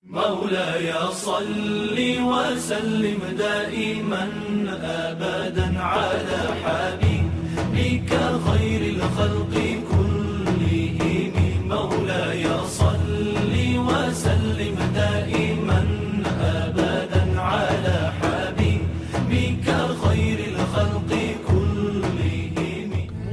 مولاي صل وسلم دائما ابدا على حبيبك خير الخلق كلهم مولاي صل وسلم دائما ابدا على حبيبك خير الخلق كلهم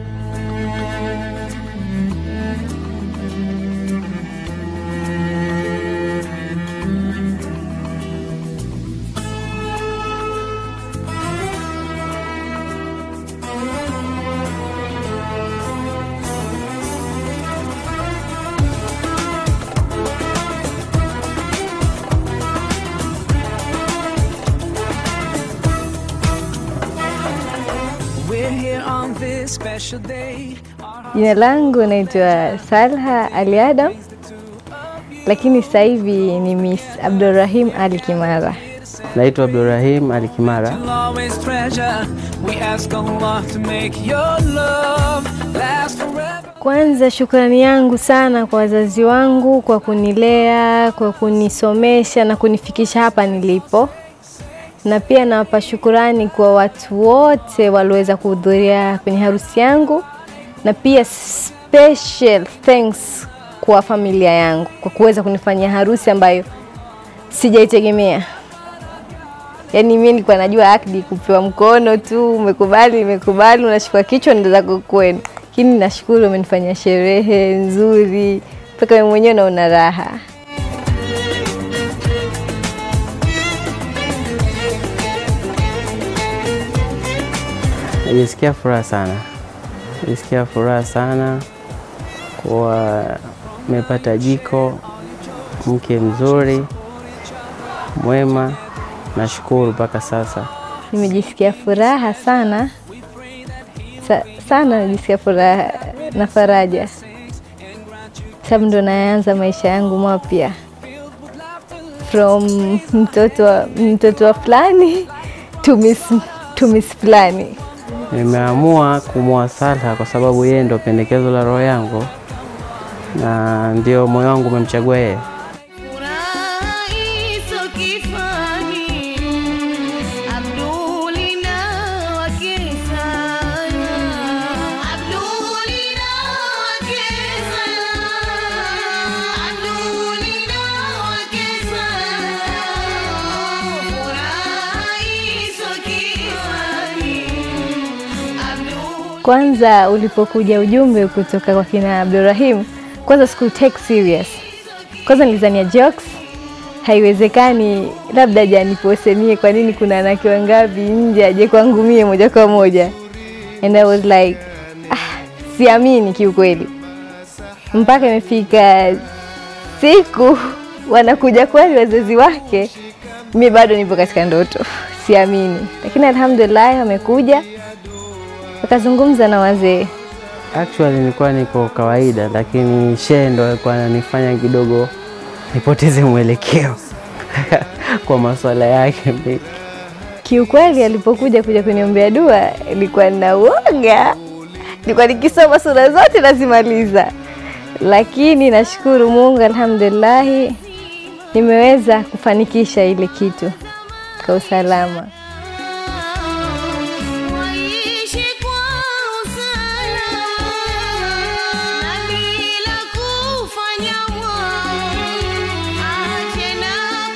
We're here on this special day. Jina langu naitwa Salha Ali Adam, lakini sasa hivi ni Miss Abdulrahim Ali Kimara. Naitwa Abdurrahim Ali Kimara. We'll always treasure. We ask Allah to make your love last forever. Kwanza shukrani yangu sana kwa wazazi wangu kwa kunilea, kwa kunisomesha na kunifikisha hapa nilipo, na pia nawapa shukurani kwa watu wote walioweza kuhudhuria kwenye harusi yangu, na pia special thanks kwa familia yangu kwa kuweza kunifanyia harusi ambayo sijaitegemea. Yaani mimi nilikuwa najua akdi kupewa mkono tu, umekubali, imekubali, unashika kichwa ndio zako kwenu. Lakini nashukuru umenifanyia sherehe nzuri mpaka wewe mwenyewe unaona raha. Najisikia furaha sana, najisikia furaha sana kuwa nimepata jiko, mke mzuri, mwema. Nashukuru mpaka sasa. Nimejisikia furaha sana Sa, sana najisikia furaha na faraja, sababu ndo naanza maisha yangu mapya from mtoto wa, mtoto wa fulani to miss, to miss fulani. Nimeamua kumwoa Salha kwa sababu yeye ndo pendekezo la roho yangu na ndio moyo wangu umemchagua yeye. Furaha iso kifani, Abdulina wake sana, Abdulina wake sana, Abdulina wake sana. Furaha iso kifani, Abdul Kwanza ulipokuja ujumbe kutoka kwa kina Abdurrahim, kwanza siku take serious. Kwanza nilizania jokes, haiwezekani, labda aje anipose mie, kwa nini kuna wanawake wangapi nje, aje kwangu mie moja kwa moja. And I was like ah, siamini kiukweli, mpaka imefika siku wanakuja kweli wazazi wake, mi bado nipo katika ndoto, siamini, lakini alhamdulillah wamekuja wakazungumza na wazee. Actually nilikuwa niko kawaida, lakini shehe ndo alikuwa ananifanya kidogo nipoteze mwelekeo kwa masuala yake mengi. Kiukweli alipokuja kuja kuniombea dua, ilikuwa na uoga, nilikuwa nikisoma sura zote nazimaliza, lakini nashukuru Mungu, alhamdulillahi, nimeweza kufanikisha ile kitu kwa usalama. Waishi kwa usalama na bila kufanya mwao, ache na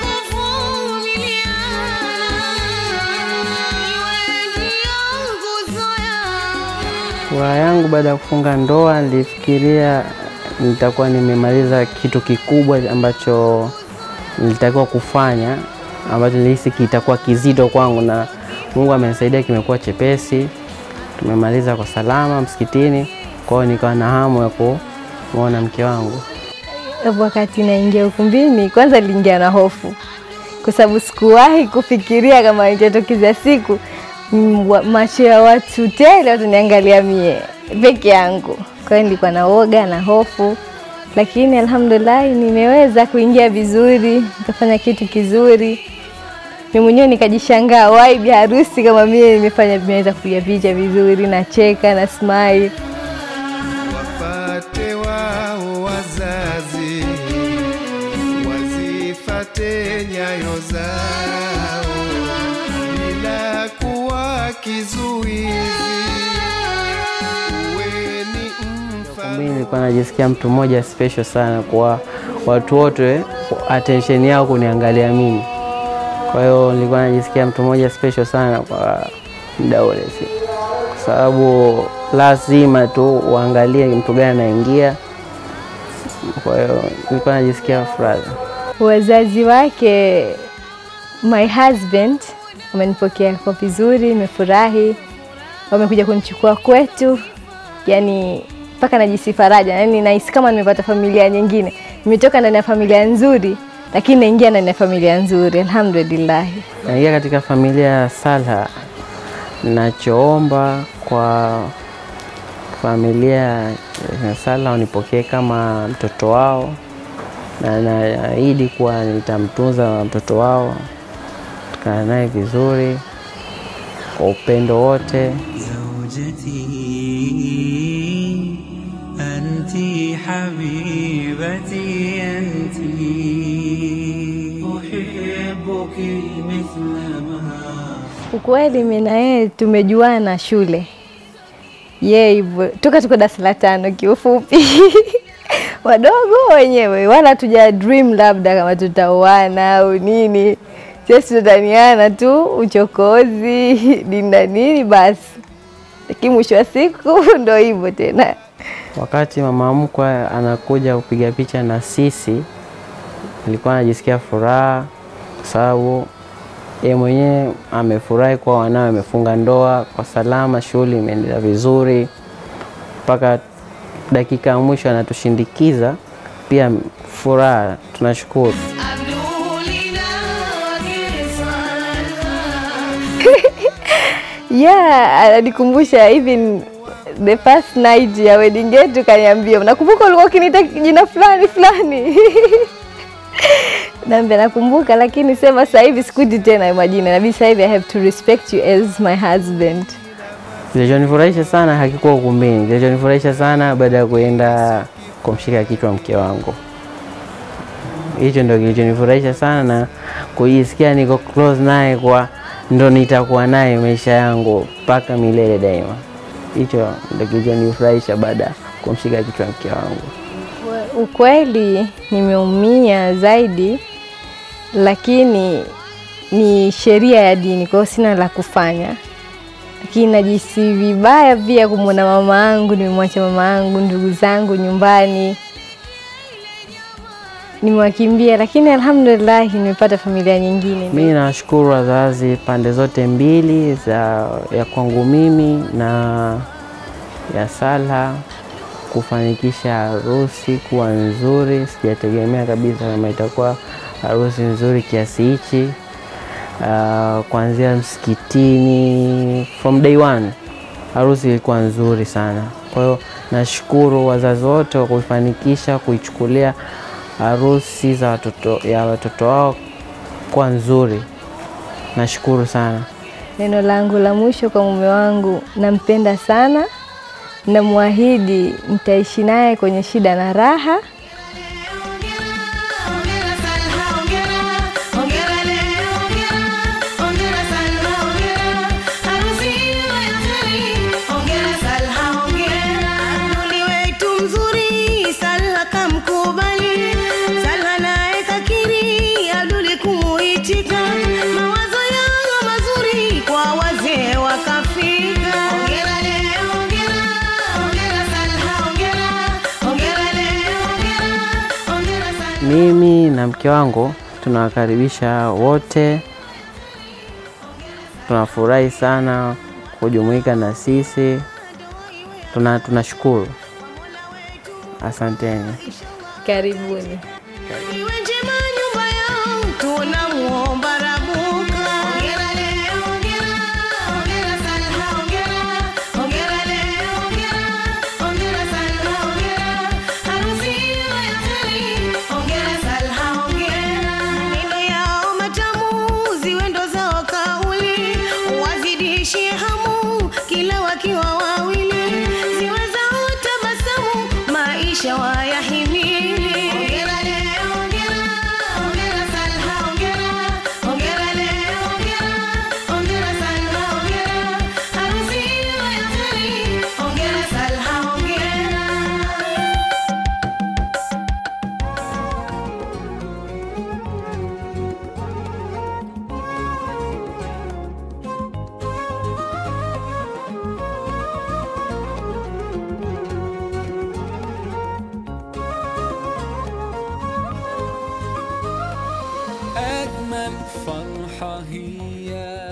kuvumiliana, iwe ndio nguzo yao. Furaha yangu baada ya kufunga ndoa, nilifikiria nitakuwa nimemaliza kitu kikubwa ambacho nilitakiwa kufanya, ambacho nilihisi kitakuwa kizito kwangu, na Mungu amenisaidia, kimekuwa chepesi. Tumemaliza kwa salama msikitini, kwa hiyo nikawa na hamu ya kumwona mke wangu. Wakati naingia ukumbini, kwanza niliingia na hofu, kwa sababu sikuwahi kufikiria kama itatokeza siku mm, wa- macho ya watu tele wataniangalia mie peke yangu. Kwa hiyo nilikuwa na woga na hofu, lakini alhamdulillah nimeweza kuingia vizuri, nikafanya kitu kizuri. Mimi mwenyewe nikajishangaa, wai bi harusi kama mie nimefanya, nimeweza kupiga picha vizuri, nacheka na smile. wafate wao wazazi, wazifate wafuate nyayo zao bila kuwa kizuizi. Uwe ni mfano Mimi nilikuwa najisikia mtu mmoja special sana kwa watu wote, attention yao kuniangalia mimi. Kwa hiyo nilikuwa najisikia mtu mmoja special sana kwa muda ule, si kwa sababu lazima tu uangalie mtu gani anaingia. Kwa hiyo nilikuwa najisikia furaha. Wazazi wake, my husband wamenipokea kwa vizuri, nimefurahi. Wamekuja kunichukua kwetu, yani mpaka najisi faraja, yani nahisi kama nimepata familia nyingine. Nimetoka ndani ya familia nzuri, lakini naingia ndani ya familia nzuri, alhamdulillah. Naingia katika familia ya Salha. Nachoomba kwa familia ya Salha wanipokee kama mtoto wao, na naahidi kuwa nitamtunza mtoto wao, tukaa naye vizuri kwa upendo wote. زوجتي أنت حبيبتي أنت أحبك مثلما Ukweli mimi na yeye tumejuana shule, yeye hivyo toka tuko darasa la tano, kiufupi wadogo wenyewe, wala tuja dream labda kama tutaoana au nini. Sisi tutaniana tu uchokozi nini na nini basi, lakini mwisho wa siku ndo hivyo tena. Wakati mama mkwe anakuja kupiga picha na sisi, nilikuwa najisikia furaha kwa sababu yeye mwenyewe amefurahi kuwa wanawe amefunga ndoa kwa salama, shughuli imeendelea vizuri mpaka dakika ya mwisho anatushindikiza. Pia furaha, tunashukuru. Yeah, ananikumbusha even the first night ya wedding yetu kaniambia, nakumbuka ulikuwa ukiniita jina fulani fulani. Naambia nakumbuka, lakini sema sasa hivi sikuiti tena hayo majina, inabidi sasa hivi I have to respect you as my husband. Kilichonifurahisha sana hakikuwa ukumbini. Kilichonifurahisha sana baada ya kuenda kumshika kichwa mke wangu, hicho ndio kilichonifurahisha sana na kujisikia niko close naye, kwa ndo nitakuwa naye maisha yangu mpaka milele daima. Hicho ndio kilichonifurahisha baada ya kumshika kichwa mke wangu. Ukweli nimeumia zaidi, lakini ni sheria ya dini, kwa hiyo sina la kufanya, lakini najisi vibaya pia kumwona mama yangu, nimemwacha mama yangu, ndugu zangu nyumbani nimewakimbia, lakini alhamdulillah nimepata familia nyingine. Mimi nawashukuru wazazi pande zote mbili za ya kwangu mimi na ya Salha kufanikisha harusi kuwa nzuri. Sijategemea kabisa kama itakuwa harusi nzuri kiasi hichi. Uh, kuanzia msikitini from day one harusi ilikuwa nzuri sana. Kwa hiyo nashukuru wazazi wote kwa kuifanikisha kuichukulia harusi za watoto ya watoto wao kuwa nzuri. Nashukuru sana. Neno langu la mwisho kwa mume wangu, nampenda sana, namwahidi nitaishi naye kwenye shida na raha. Mawazo yao mazuri kwa wazee wakafika. Hongera leo, hongera, hongera Salha, hongera, hongera leo, hongera, hongera Salha. Mimi na mke wangu tunawakaribisha wote, tunafurahi sana kujumuika na sisi, tuna tunashukuru. Asanteni. Karibuni. Iwe njema nyumba yao, tunamuomba Rabuka. Hongera leo, hongera, hongera Salha, hongera, hongera leo, hongera, hongera Salha, hongera. Harusi iwe ya kheri, hongera Salha, hongera. Maneno yao matamu, ziwe ndo zao kauli, wazidishie hamu kila wakiwa wawili, ziwe zao tabasamu, maisha wayahimili. Hongera leo فرحة هي